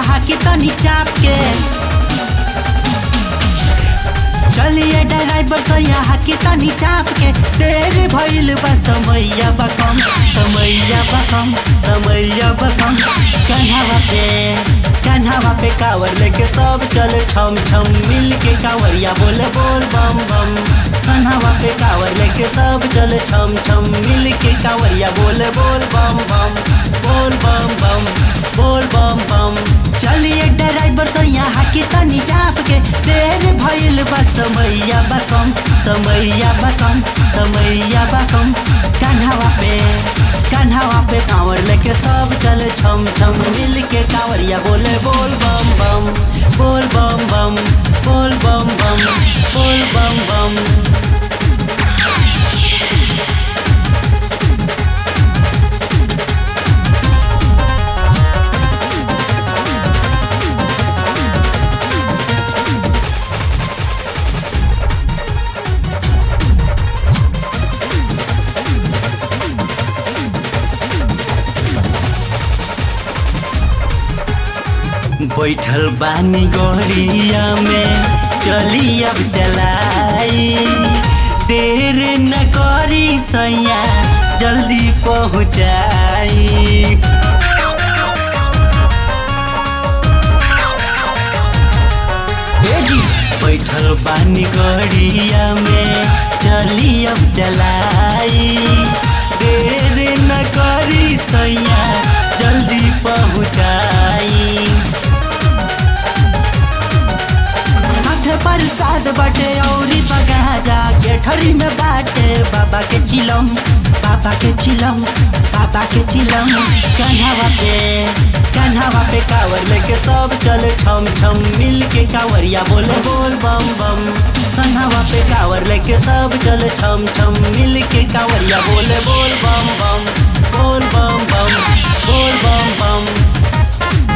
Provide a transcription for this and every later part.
हाकी तनी चाप के चलिए ड्राइवर सैया हाकी तनी चाप के देर भइल बा समैया बकम समैया बकम समैया बकम कन्हावा पे कन्हावा पे कावर लेके सब चले छम छम मिल के कावरिया बोले बोल बम बम कन्हावा पे कावर लेके सब चले छम छम मिल के कावरिया बोले बोल बम बम बोल बम बम बोल बम बम चलिए ड्राइवर सैया हाकी तनी चाप के देर भइल बा समैया बकम समैया बकम समैया बकम कन्हावा पे कन्हावा पे कांवर लेके सब चले छम छम मिल के कांवरिया बोले बोल बम बम बोल बम बम बोल बम बम बोल बम बम बैठल बानी गोरिया में चली अब चलाई देर न करी सैया जल्दी पहुँचाई बैठल बानी गड़िया में चली अब चलाई देर न करी सैया जल्दी पहुँचाई माथे पर साद बाटे औरी बगा जा गेठरी में बाटे बाबा के चिलम बाबा के चिलम बाबा के चिलम कन्हावा पे कन्हावा पे कावर लेके सब चले छम छम मिल के कावरिया बोले बोल बम बम कन्हावा पे कावर लेके सब चले छम छम मिल के कावरिया बोले बोल बम बम बोल बम बम बोल बम बम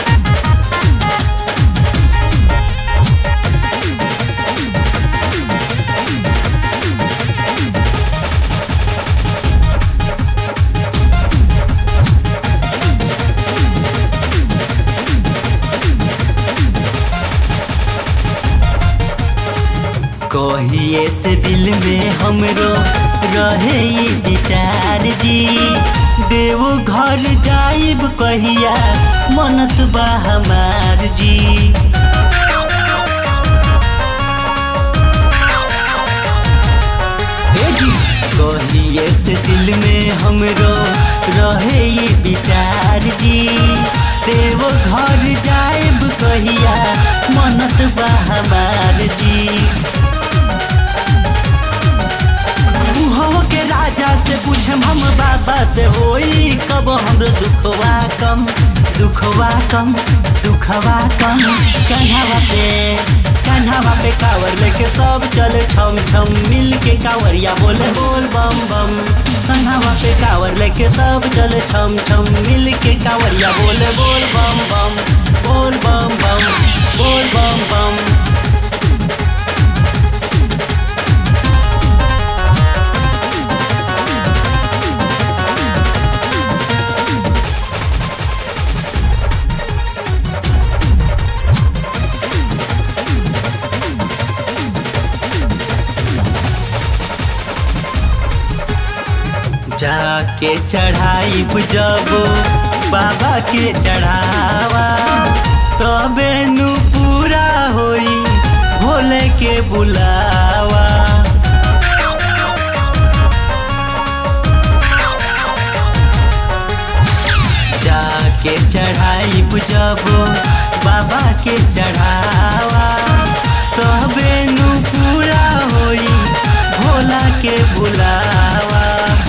कहिए से दिल में हमरो रहे ई विचार जी देव घर जाइब कहिया मनत बा हमार जी कहिए से दिल में हमरो रहे ई विचार जी देव घर जाइब कहिया मनत बा हमार जी के राजा से पूछम हम बाबा से होई कब हमरो दुखवा कम दुखवा कम दुखवा कम कन्हावा पे कन्हावा पे कावर लेके सब चले छम छम मिल के कावरिया बोले बोल बम बम कन्हावा पे कावर लेके सब चले छम छम मिल के कावरिया बोले बोल बम बम बोल बम बम बोल बम बम जाके चढ़ाई जब बाबा के चढ़ावा तबे नु पूरा होई भोले के बुलावा जाके चढ़ाई जब बाबा के चढ़ावा तबे नु पूरा होई भोला के बुलावा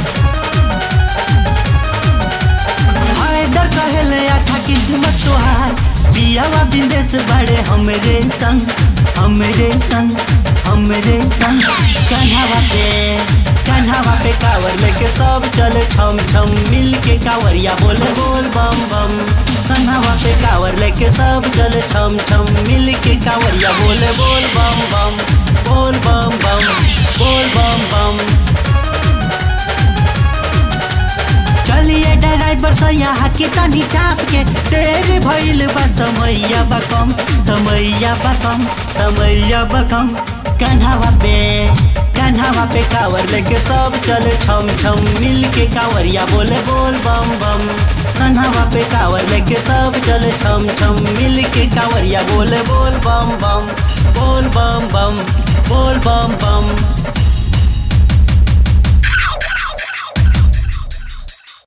हैदर कहले अच्छा किस्मत तोहार बियावा बिंदेश बड़े हमरे संग हमरे संग हमरे संग कन्हावा पे कन्हावा पे कावर लेके सब चले छम छम मिल के कावरिया बोले बोल बम बम कन्हावा पे कावर लेके सब चले छम छम मिल के कावरिया बोले बोल बम बम बोल बम बम बोल बम बम चलिए ड्राइवर ड्राइवर सैया हाकी तनी चाप के तेरे भइल बा समैया बकम समैया बकम समैया बकम कन्हावा पे कन्हावा पे कावर लेके सब चले छम छम मिल के कावरिया बोले बोल बम बम कन्हावा पे कावर लेके सब चले छम छम मिल के कावरिया बोले बोल बम बम बोल बम बम बोल बम बम